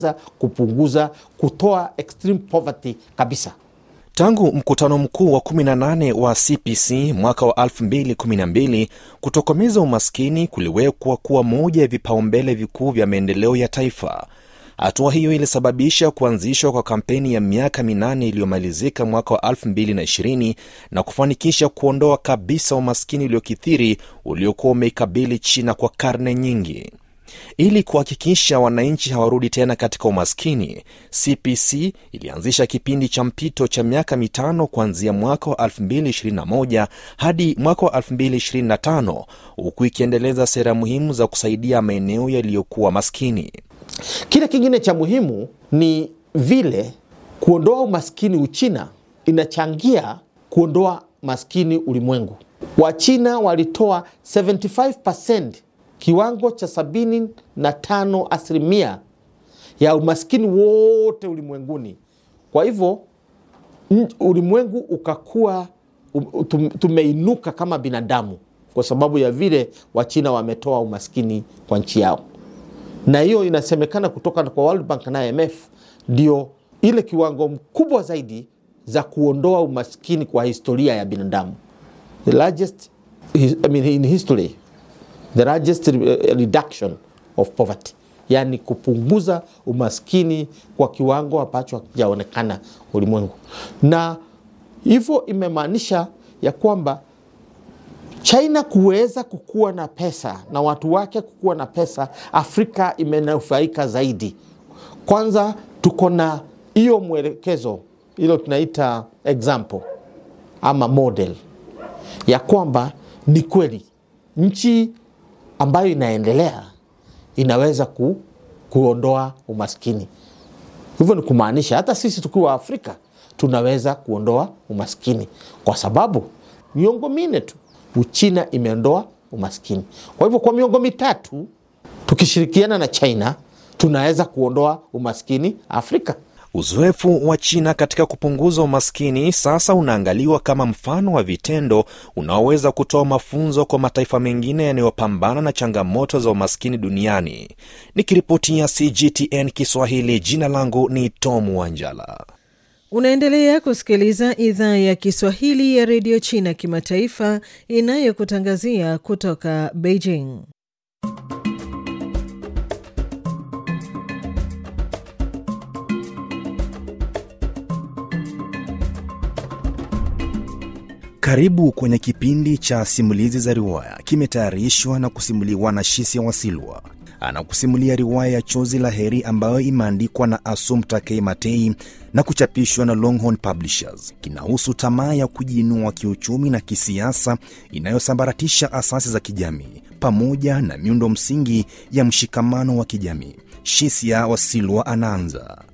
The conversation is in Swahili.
kupunguza, kutoa extreme poverty kabisa. Tangu mkutano mkuu wa 18 wa CPC mwaka wa 2012 kutokomeza umaskini kuliwekwa kuwa moja ya vipaumbele vikuu vya maendeleo ya taifa. Hatua hiyo ilisababisha kuanzishwa kwa kampeni ya miaka minane iliyomalizika mwaka wa 2020 na kufanikisha kuondoa kabisa umaskini uliokithiri uliokuwa umeikabili China kwa karne nyingi. Ili kuhakikisha wananchi hawarudi tena katika umaskini, CPC ilianzisha kipindi cha mpito cha miaka mitano kuanzia mwaka wa 2021 hadi mwaka wa 2025 huku ikiendeleza sera muhimu za kusaidia maeneo yaliyokuwa maskini. Kile kingine cha muhimu ni vile kuondoa umaskini Uchina inachangia kuondoa maskini ulimwengu. Wachina walitoa 75% kiwango cha 75 asilimia ya umaskini wote ulimwenguni. Kwa hivyo ulimwengu ukakuwa tumeinuka kama binadamu kwa sababu ya vile Wachina wametoa umaskini kwa nchi yao na hiyo inasemekana kutoka kwa World Bank na IMF ndio ile kiwango mkubwa zaidi za kuondoa umaskini kwa historia ya binadamu, the largest I mean, in history the largest reduction of poverty, yani kupunguza umaskini kwa kiwango ambacho hakijaonekana ulimwengu, na hivyo imemaanisha ya kwamba China kuweza kukuwa na pesa na watu wake kukuwa na pesa, Afrika imenufaika zaidi. Kwanza tuko na hiyo mwelekezo, hilo tunaita example ama model ya kwamba ni kweli nchi ambayo inaendelea inaweza ku, kuondoa umaskini. Hivyo ni kumaanisha hata sisi tukiwa Afrika tunaweza kuondoa umaskini, kwa sababu miongo minne tu Uchina imeondoa umaskini. Kwa hivyo kwa miongo mitatu tukishirikiana na China tunaweza kuondoa umaskini Afrika. Uzoefu wa China katika kupunguza umaskini sasa unaangaliwa kama mfano wa vitendo unaoweza kutoa mafunzo kwa mataifa mengine yanayopambana na changamoto za umaskini duniani. Nikiripotia CGTN Kiswahili, jina langu ni Tom Wanjala. Unaendelea kusikiliza idhaa ya Kiswahili ya redio China kimataifa inayokutangazia kutoka Beijing. Karibu kwenye kipindi cha simulizi za riwaya, kimetayarishwa na kusimuliwa na Shisia Wasilwa. Anakusimulia riwaya ya Chozi la Heri ambayo imeandikwa na Assumpta K. Matei na kuchapishwa na Longhorn Publishers. Kinahusu tamaa ya kujiinua kiuchumi na kisiasa inayosambaratisha asasi za kijamii pamoja na miundo msingi ya mshikamano wa kijamii. Shisia Wasilwa anaanza.